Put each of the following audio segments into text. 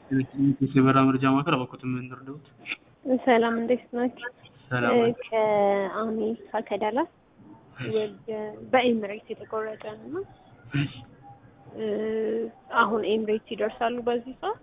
የበራ መረጃ ማዕከል አባኮትን የምንረዳውት ሰላም እንዴት ናችሁ? ሰላም ከአሜሪካ ከዳላስ ወደ በኤምሬት የተቆረጠ ነው። አሁን ኤምሬት ይደርሳሉ በዚህ ሰዓት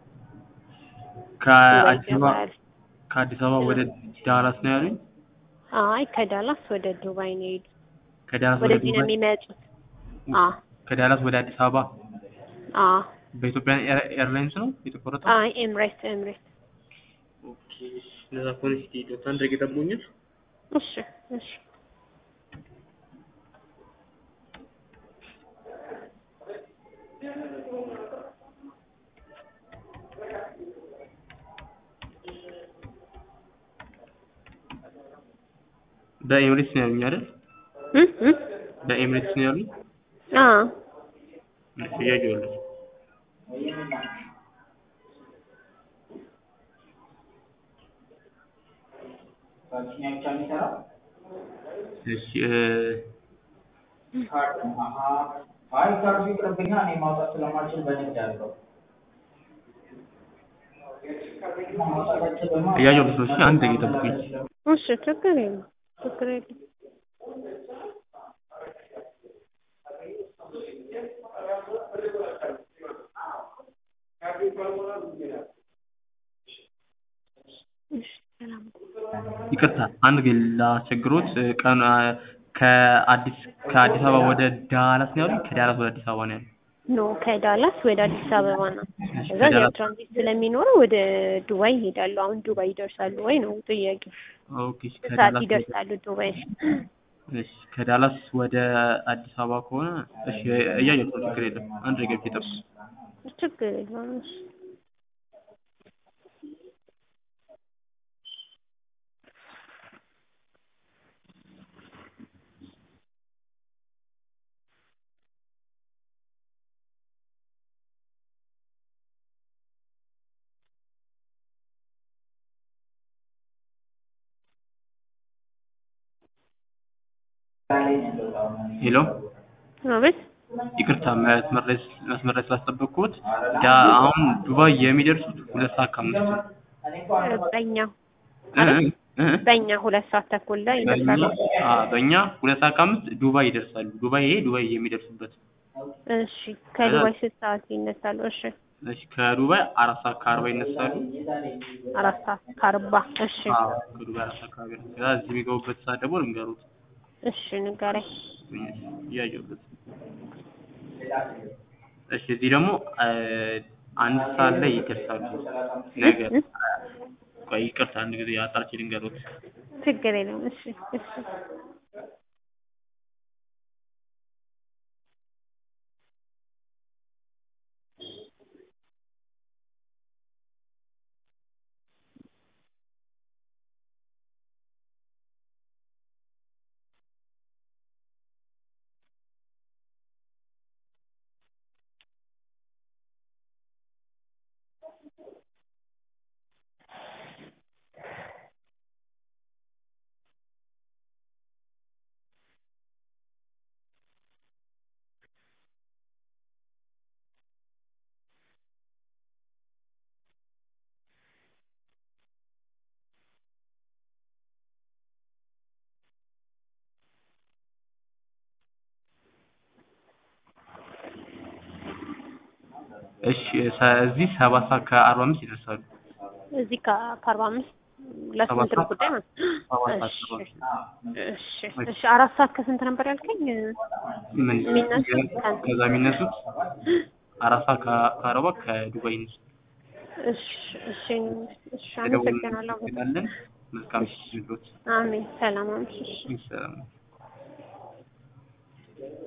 ከአዲስ አበባ ከአዲስ አበባ ወደ ዳላስ ነው ያሉኝ። አይ ከዳላስ ወደ ዱባይ ነው የሄዱት። ከዳላስ ወደ ወደዚህ ነው ዱባይ የሚመጡት። አ ከዳላስ ወደ አዲስ አበባ አ በኢትዮጵያ ኤርላይንስ ነው የተቆረጠው። አይ ኤምሬት ኤምሬት። ኦኬ ለዛ ከሆነ እስኪ ዶክተር አንድ ደቂቃ ጠብቁኛል። እሺ እሺ በኤምሬትስ ነው ያሉኝ አይደል? እ እ በኤምሬትስ ነው ያሉኝ። አ እሺ እያየሁልህ እሺ እ አይ ካርዱ ይቅርብኛ እኔ ማውጣት ስለማልችል በንግድ አድርገው እያየሁልህ ነው። እሺ አንድ ደቂቃ ጠብቁኝ። እሺ ችግር የለም ችግር የለም። እሺ ሰላም ይቅርታ አንድ ግን ላስቸግሮት ቀን ከአዲስ ከአዲስ አበባ ወደ ዳላስ ነው ያሉኝ። ከዳላስ ወደ አዲስ አበባ ነው ያሉኝ። ኖ ከዳላስ ወደ አዲስ አበባ ነው። እሺ፣ እዛ ከዳላስ- ያው ትራንዚት ስለሚኖረው ወደ ዱባይ ይሄዳሉ። አሁን ዱባይ ይደርሳሉ ወይ ነው ጥያቄው። ኦኬ እሺ፣ ሰዓት ከዳላስ ይደርሳሉ ዱባይ። እሺ ከዳላስ ወደ አዲስ አበባ ከሆነ እሺ እያየሁት ነው። ችግር የለም። አንድ ደቂቃ ብቻ ጠብቁኝ። ችግር የለውም። እሺ ሄሎ አቤት ይቅርታ መስመር ላይ መስመር ላይ ስላስጠበቅኩት ዳ አሁን ዱባይ የሚደርሱት ሁለት ሰዓት ከአምስት ነው። በእኛ እ እ እ በእኛ ሁለት ሰዓት ተኩል ላይ ይደርሳሉ። በእኛ አ በእኛ ሁለት ሰዓት ከአምስት ዱባይ ይደርሳሉ። ዱባይ ይሄ ዱባይ የሚደርሱበት እሺ ከዱባይ ስንት ሰዓት ይነሳሉ? እሺ እሺ ከዱባይ አራት ሰዓት ከአርባ ይነሳሉ። አራት ሰዓት ከአርባ እሺ አዎ ከዱባይ አራት ሰዓት ከአርባ ይነሳሉ። ከዛ እዚህ የሚገቡበት ሰዓት ደግሞ ልንገሩት እሺ ንገረኝ። እያየሁበት እሺ እዚህ ደግሞ እ አንድ ሰዓት ላይ ይደርሳሉ። ነገር እ? ቆይ ይቅርታ አንድ ጊዜ አጣርቼ ልንገሩት። ችግር የለውም። እሺ እሺ እሺ ሰ- እዚህ ሰባት ሰዓት ከአርባ አምስት ይደርሳሉ። እዚህ ከ- ከአርባ አምስት ለስንት ነው ሰዓት? ጉዳይ ነው? ሰባት ሰዓት እሺ ከአርባ እሺ እሺ አራት ሰዓት ከስንት ነበር ያልከኝ? ምን የሚነሱት ከ- ከዛ የሚነሱት አራት ሰዓት ከ- ከአርባ ከዱባይ ይነሱ እሺ እሺ እሺ አመሰግናለሁ። እንላለን። መልካም ምሽት ይሁንልዎት። አሜን ሰላም አምሽሽ። ሰላም